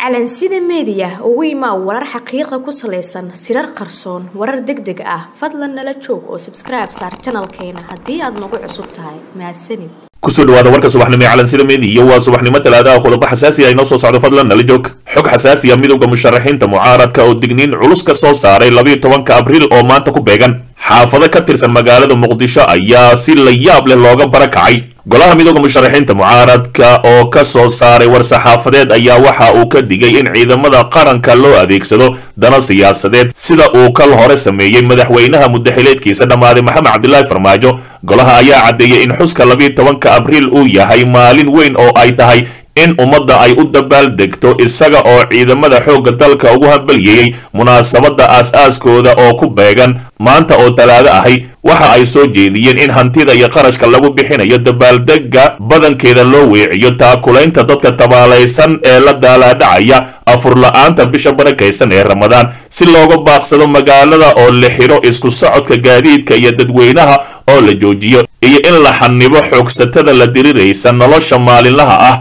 calansida meediya ugu imaa warar xaqiiqa ku salaysan sirar qarsoon warar deg deg ah fadlan nala joog oo sabskribe saar janalkeena haddii aad nagu cusub tahay mahadsanid kusoo dhawaada warka subaxnimo ee calansida meediya waa subaxnimo talaadaha qodobo xasaasi ah inoo soo socdo fadlan nala joog xog xasaasi ah midowda musharaxiinta mucaaradka oo digniin culus ka soo saaray labayo tobanka abriil oo maanta ku beegan xaafado ka tirsan magaalada muqdisho ayaa si la yaab leh looga barakacay golaha midooda musharaxiinta mucaaradka oo ka soo saaray war-saxaafadeed ayaa waxa uu ka digay in ciidamada qaranka loo adeegsado dana siyaasadeed sida uu kal hore sameeyey madaxweynaha mudaxileedkiisa dhammaaday maxamed cabdilaahi farmaajo golaha ayaa caddeeyey in xuska labiyo tobanka abriil uu yahay maalin weyn oo ay tahay in ummadda ay u dabaaldegto isaga oo ciidamada xoogga dalka ugu hambalyeeyey munaasabadda aas-aaskooda oo ku beegan maanta oo talaado ahay waxa ay soo jeediyeen in hantida iyo qarashka lagu bixinayo dabaaldega badankeeda loo weeciyo taakulaynta dadka tabaalaysan ee la daalaadhacaya afurla-aanta bisha barakaysan ee ramadaan si looga baaqsado magaalada oo la xidho isku socodka gaadiidka iyo dadweynaha oo la joojiyo iyo in la xanibo xoogsatada la diriraysa nolosha maalinlaha ah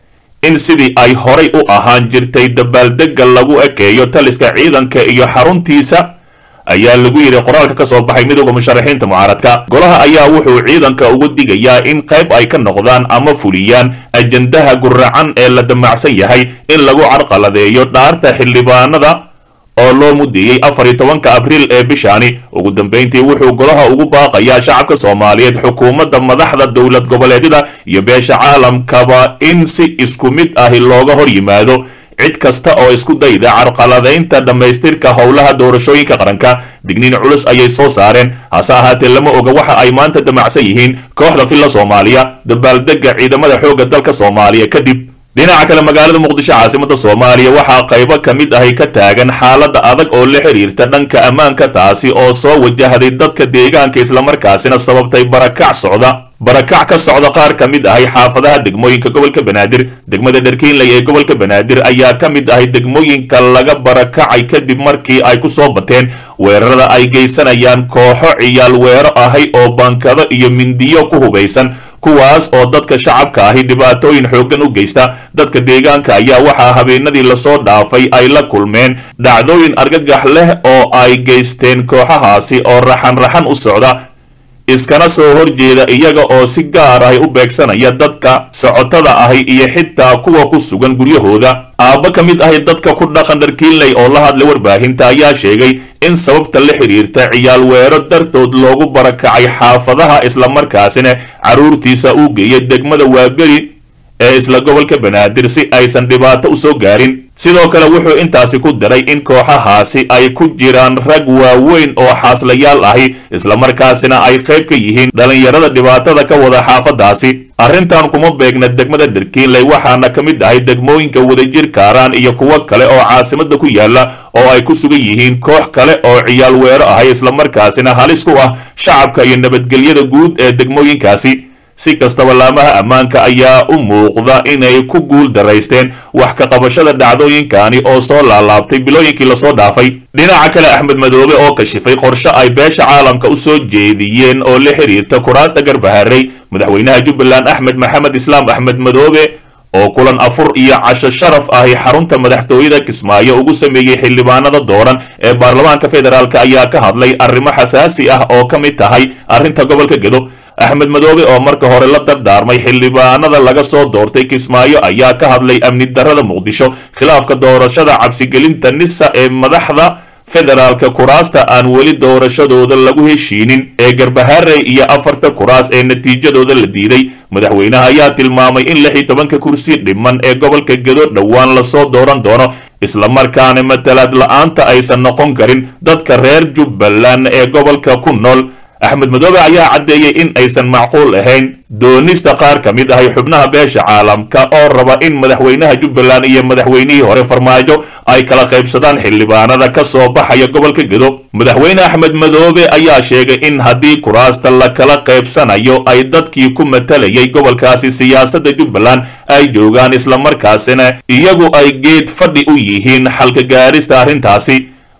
in sidii ay horay u ahaan jirtay dabaaldega lagu ekeeyo taliska ciidanka iyo xaruntiisa ayaa lagu yidhi qoraalka ka soo baxay midowda musharaxiinta mucaaradka golaha ayaa wuxuu ciidanka uga digayaa in qayb ay ka noqdaan ama fuliyaan ajandaha guracan ee la damacsan yahay in lagu carqaladeeyo dhaarta xildhibaanada oo loo mudeeyey afar iyo tobanka abriil ee bishaani ugu dambayntii wuxuu golaha ugu baaqayaa shacabka soomaaliyeed xukuumadda madaxda dowlad goboleedyada iyo beesha caalamkaba in si isku mid ahi looga hor yimaado cid kasta oo isku dayda carqaladaynta dhammaystirka howlaha doorashooyinka qaranka digniin culus ayay soo saareen hase ahaatee lama oga waxa ay maanta damacsan yihiin kooxda filla soomaaliya dabaaldega ciidamada xoogga dalka soomaaliya kadib dhinaca kale magaalada muqdisho caasimada soomaaliya waxaa qaybo ka mid ahi ka taagan xaalada adag oo la xiriirta dhanka ammaanka taasi oo soo wajahday dadka deegaanka islamarkaasina sababtay barakac socda barakac ka socda qaar ka mid ahay xaafadaha degmooyinka gobolka banaadir degmada dharkiinley ee gobolka banaadir ayaa ka mid ahay degmooyinka laga barakacay kadib markii ay ku soo bateen weerarada ay geysanayaan kooxo ciyaal weero ahay oo bankado iyo mindiyo ku hubaysan kuwaas oo dadka shacabka ahi dhibaatooyin xooggan u geysta dadka deegaanka ayaa waxaa habeenadii lasoo dhaafay ay la kulmeen dhacdooyin argagax leh oo ay geysteen kooxahaasi oo raxan raxan u socda iskana soo horjeeda iyaga oo si gaar ahi u beegsanaya dadka socotada ahi iyo xitaa kuwa ku sugan guryahooda aabba ka mid ahi dadka ku dhaqan dharkiinley oo la hadlay warbaahinta ayaa sheegay in sababta la xidhiirta ciyaal weero dartood loogu barakacay xaafadaha islamarkaasina carruurtiisa uu geeyay degmada waaberi ee isla gobolka banaadir si aysan dhibaato u soo gaarin sidoo kale wuxuu intaasi ku daray in kooxahaasi ay ku jiraan rag waaweyn oo xaaslayaal ahi islamarkaasina ay qayb ka yihiin dhallinyarada dhibaatada ka wada xaafadaasi arrintan kuma beegna degmada dharkiinley waxaana ka mid ahay degmooyinka wadajir kaaraan iyo kuwo kale oo caasimada ku yaala oo ay ku sugan yihiin koox kale oo ciyaal weero ahay islamarkaasina halis ku ah shacabka iyo nabadgelyada guud ee degmooyinkaasi si kastaba laamaha ammaanka ayaa u muuqda inay ku guul daraysteen wax ka qabashada dhacdooyinkani oo soo laalaabtay bilooyinkii lasoo dhaafay dhinaca kale axmed madoobe oo kashifay qorshe ay beesha caalamka u soo jeediyeen oo la xiriirta kuraasta garbaharey madaxweynaha jubbaland axmed maxamed islaam axmed madoobe oo kulan afur iyo casho sharaf ahi xarunta madaxtooyada kismaayo ugu sameeyey xildhibaanada dooran ee baarlamaanka federaalk ayaa ka hadlay arrimo xasaasi ah oo ka mid tahay arrinta gobolka gedo axmed madoobe oo marka hore la dardaarmay xildhibaanada laga soo doortay kismaayo ayaa ka hadlay amni darada muqdisho khilaafka doorashada cabsigelinta nisa ee madaxda federaalka kuraasta aan weli doorashadooda lagu heshiinin ee garbaharey iyo afarta kuraas ee natiijadooda la diiday madaxweynaha ayaa tilmaamay in lix iyo tobanka kursi dhiman ee gobolka gedo dhowaan lasoo dooran doono islamarkaana matalaad la-aanta aysan noqon karin dadka reer jubbaland ee gobolka ku nool axmed madoobe ayaa caddeeyey in aysan macquul ahayn doonista qaar ka mid ahay xubnaha beesha caalamka oo raba in madaxweynaha jubbaland iyo madaxweynihii hore farmaajo ay kala qaybsadaan xildhibaanada ka soo baxaya gobolka gedo madaxweyne axmed madoobe ayaa sheegay in haddii kuraasta la kala qaybsanayo ay dadkii ku matalayay gobolkaasi siyaasadda jubbaland ay joogaan islamarkaasina iyagu ay geed fadhi u yihiin xalka gaarista arrintaasi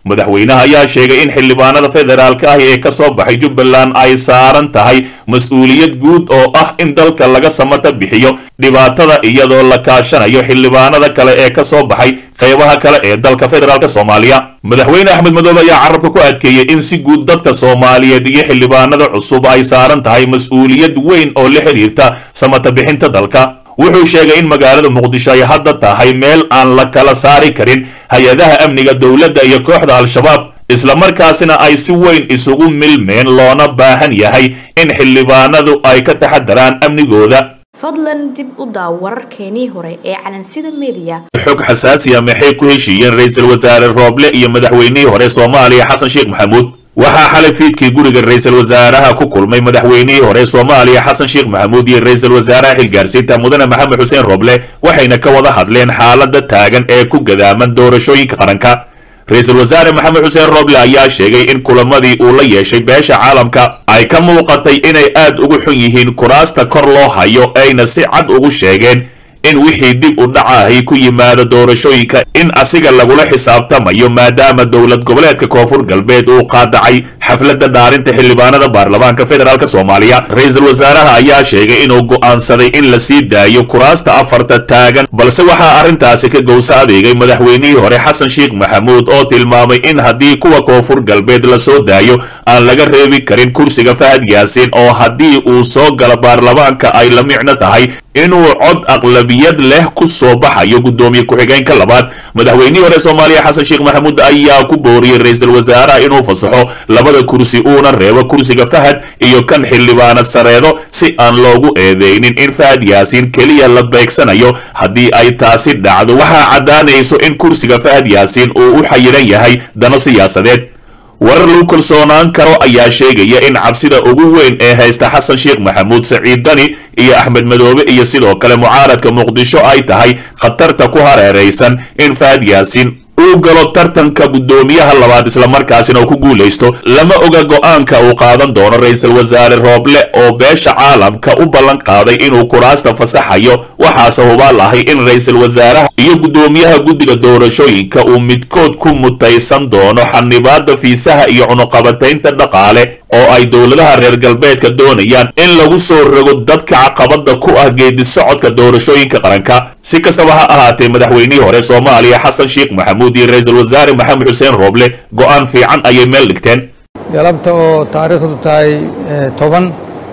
madaxweynaha ayaa sheegay in xildhibaanada federaalka ah ee ka soo baxay jubbaland ay saaran tahay mas-uuliyad guud oo ah in dalka laga samata bixiyo dhibaatada iyadoo la kaashanayo xildhibaanada kale ee ka soo baxay qaybaha kale ee dalka federaalk soomaaliya madaxweyne axmed madoobe ayaa carabka ku adkeeyey in si guud dadka soomaaliyeed iyo xildhibaanada cusub ay saaran tahay mas-uuliyad weyn oo la xidhiirta samata bixinta dalka wuxuu sheegay in magaalada muqdisho ay hadda tahay meel aan la kala saari karin hay-adaha amniga dowladda iyo kooxda al-shabaab islamarkaasina ay si weyn isugu milmeen loona baahan yahay in xildhibaanadu ay ka taxadaraan amnigooda fadlan dib u daaw wararkeenii hore ee calansida mediya xog xasaasiya maxay ku heshiiyeen ra-iisul wasaare rooble iyo madaxweynihii hore soomaaliya xasan sheekh maxamuud waxaa xalay fiidkii guriga ra-iisul wasaaraha ku kulmay madaxweynihii hore soomaaliya xasan sheekh maxamuud iyo ra-iisul wasaaraha xilgaarsiinta mudane maxamed xuseen roble waxayna ka wada hadleen xaalada taagan ee ku gadaaman doorashooyinka qaranka ra-iisul wasaare maxamed xuseen roble ayaa sheegay in kulamadii uu la yeeshay beesha caalamka ay ka muuqatay inay aad ugu xun yihiin kuraasta kor loo hayo ayna si cad ugu sheegeen in wixii dib u dhacahay ku yimaado doorashooyinka in asiga lagula xisaabtamayo maadaama dowlad goboleedka koonfur galbeed uu qaadacay xafladda dhaarinta xildhibaanada baarlamaanka federaalk soomaaliya ra-iisul wasaaraha ayaa sheegay inuu go'aansaday in la sii daayo kuraasta afarta taagan balse waxaa arrintaasi ka gowsa adeegay madaxweynihii hore xasan sheekh maxamuud oo tilmaamay in haddii kuwa koonfur galbeed la soo daayo aan laga reebi karin kursiga fahad yaasiin oo haddii uu soo galo baarlamaanka ay la micno tahay inuu cod aqlabiyad leh ku soo baxayo guddoomiye ku-xigeenka labaad madaxweynihii hore soomaaliya xasan sheekh maxamuud ayaa ku booriyey ra-iisul wasaaraha inuu fasaxo labada kursi uuna reebo kursiga fahad iyo kan xildhibaana sareedo si aan loogu eedeynin in fahad yaasiin keliya la beegsanayo haddii ay taasi dhacdo waxaa caddaanayso in kursiga fahad yaasiin uu u xayiran yahay dano siyaasadeed warar lagu kalsoonaan karo ayaa sheegaya in cabsida ugu weyn ee haysta xasan sheekh maxamuud saciid dani iyo axmed madoobe iyo sidoo kale mucaaradka muqdisho ay tahay khatarta ku hareeraysan in fahad yaasiin uu galo tartanka guddoomiyaha labaad islamarkaasina uu ku guulaysto lama oga go'aanka uu qaadan doono ra-iisul wasaare rooble oo beesha caalamka u ballan qaaday inuu kuraasta fasaxayo waxaase hubaal ahay in ra-iisul wasaaraha iyo guddoomiyaha guddiga doorashooyinka uu midkood ku mutaysan doono xanibaada fiisaha iyo cunuqabataynta dhaqaale oo ay dowladaha reer galbeedka doonayaan in lagu soo rogo dadka caqabada ku ah geedi socodka doorashooyinka qaranka si kastaba ha ahaatee madaxweynihii hore soomaaliya xasan sheekh maxamuud iyo ra-iisul wasaare maxamed xuseen rooble go'aan fiican ayay meel dhigteen galabta oo taariikhdu tahay toban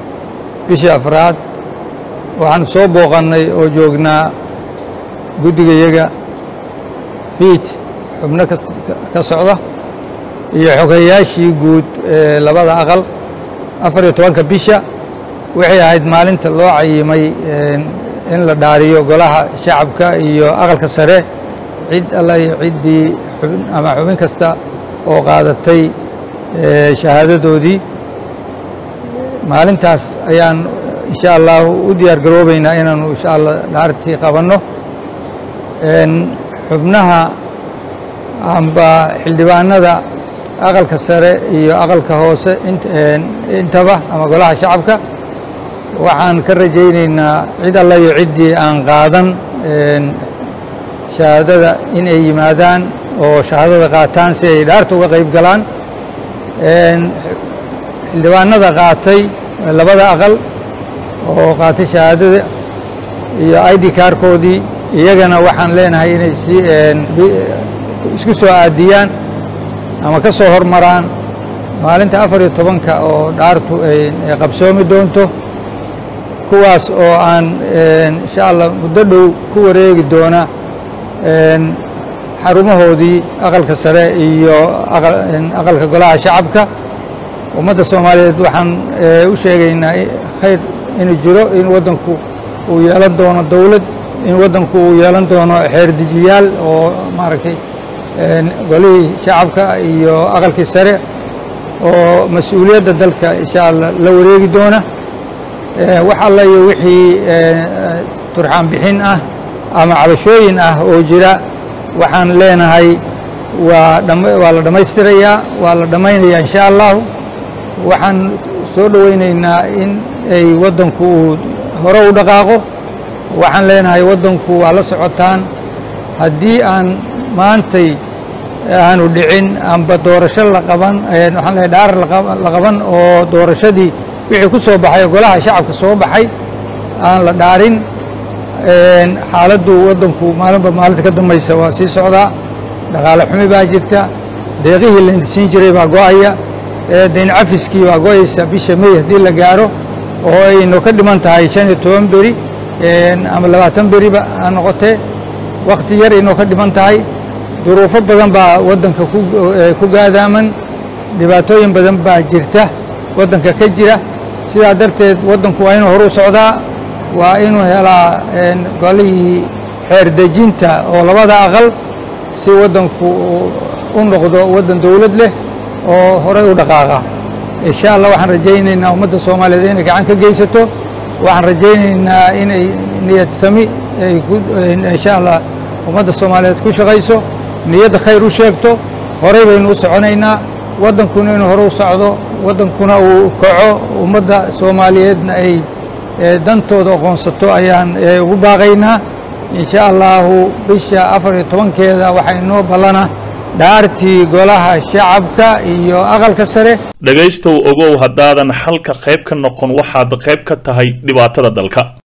bishii afraad waxaan soo booqannay oo joognaa guddigayaga fiid xubno ka socda iyo xogeyaashii guud ee labada aqal afar iyo tobanka bisha waxay ahayd maalinta loo cayimay in la dhaariyo golaha shacabka iyo aqalka sare cid alla iyo ciddii ama xubin kasta oo qaadatay shahaadadoodii maalintaas ayaan insha allahu u diyaar garoobaynaa inaanu insha allah dhaartii qabanno xubnaha amba xildhibaanada aqalka sare iyo aqalka hoose intaba ama golaha shacabka waxaan ka rajaynaynaa cid alla iyo ciddii aan qaadan shahaadada in ay yimaadaan oo shahaadada qaataan si ay dhaarta uga qayb galaan xildhibaanada qaatay labada aqal oo qaatay shahaadada iyo id kaarkoodii iyagana waxaan leenahay inay si isku soo aadiyaan ama ka soo hormaraan maalinta afar iyo tobanka oo dhaartu ay qabsoomi doonto kuwaas oo aan insha allah muddo dhow ku wareegi doona xarumahoodii aqalka sare iyo aqalka golaha shacabka ummadda soomaaliyeed waxaan u sheegaynaa khayr inuu jiro in waddanku uu yeelan doono dowlad in waddanku uu yeelan doono xeerdejiyaal oo maaragtay golihii shacabka iyo aqalkii sare oo mas-uuliyadda dalka insha allah la wareegi doona wax alla iyo wixii turxaan bixin ah ama cabashooyin ah oo jira waxaan leenahay waa waa la dhammaystirayaa waa la dhammaynayaa insha allahu waxaan soo dhowaynaynaa in ay waddanku uu hore u dhaqaaqo waxaan leenahay waddanku waa la socotaan haddii aan maantay aanu dhicin amba doorasho la qaban waxaan leehay dhaar la qaban oo doorashadii wixii ku soo baxay oo golaha shacabka soo baxay aan la dhaarin xaaladdu waddanku maalinba maalinta ka dambaysa waa sii socdaa dhaqaale xumi baa jirta deeqihii la siin jiray baa go-aya dayn cafiskii baa go-aysa bisha may haddii la gaaro oo aynu ka dhiman tahay shan iyo toban beri ama labaatan beriba ha noqotee wakhti yar aynoo ka dhiman tahay duruufo badan baa waddanka ku gaadaaman dhibaatooyin badan baa jirta waddanka ka jira sidaa darteed waddanku waa inuu horu socdaa waa inuu helaa golihii xeer dejinta oo labada aqal si waddanku u noqdo waddan dowlad leh oo horey u dhaqaaqa insha allah waxaan rajaynaynaa ummadda soomaaliyeed inay gacan ka geysato waxaan rajaynaynaa inay niyad sami insha allah ummadda soomaaliyeed ku shaqayso niyadda khayr u sheegto horey baynu u soconaynaa waddankuna inuu hore u socdo waddankuna uu kaco ummadda soomaaliyeedna ay dantooda aqoonsato ayaan ugu baaqaynaa insha allahu bisha afar iyo tobankeeda waxaa inoo ballana dhaartii golaha shacabka iyo aqalka sare dhegaystow ogow haddaadan xalka qayb ka noqon waxaad qayb ka tahay dhibaatada dalka